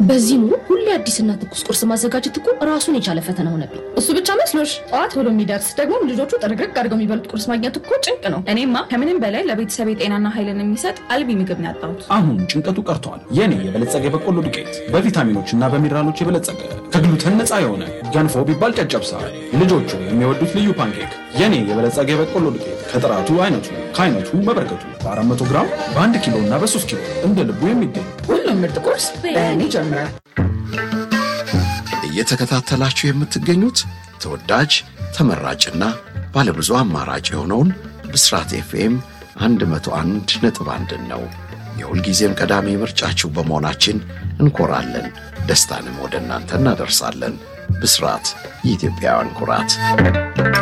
በዚህ ኑሮ ሁሌ አዲስና ትኩስ ቁርስ ማዘጋጀት እኮ ራሱን የቻለ ፈተና ሆነብኝ። እሱ ብቻ መስሎሽ? ጠዋት ብሎ የሚደርስ ደግሞ ልጆቹ ጥርግርግ አድርገው የሚበሉት ቁርስ ማግኘት እኮ ጭንቅ ነው። እኔማ ከምንም በላይ ለቤተሰብ ጤናና ኃይልን የሚሰጥ አልቢ ምግብ ነው ያጣሁት። አሁን ጭንቀቱ ቀርቷል። የኔ የበለጸገ የበቆሎ ዱቄት በቪታሚኖች እና በሚነራሎች የበለጸገ ከግሉተን ነፃ የሆነ ገንፎ ቢባል ጨጨብሳ፣ ልጆቹ የሚወዱት ልዩ ፓንኬክ። የኔ የበለጸገ የበቆሎ ዱቄት ከጥራቱ አይነቱ ከአይነቱ መበረከቱ በ400 ግራም በ1 ኪሎ እና በ3 ኪሎ እንደ ልቡ የሚገኝ ሁሉም ምርጥ ቁርስ በእኔ ይጀምራል። እየተከታተላችሁ የምትገኙት ተወዳጅ ተመራጭና ባለብዙ አማራጭ የሆነውን ብስራት ኤፍኤም 101 ነጥብ አንድን ነው። የሁልጊዜም ቀዳሚ ምርጫችሁ በመሆናችን እንኮራለን። ደስታንም ወደ እናንተ እናደርሳለን። ብስራት የኢትዮጵያውያን ኩራት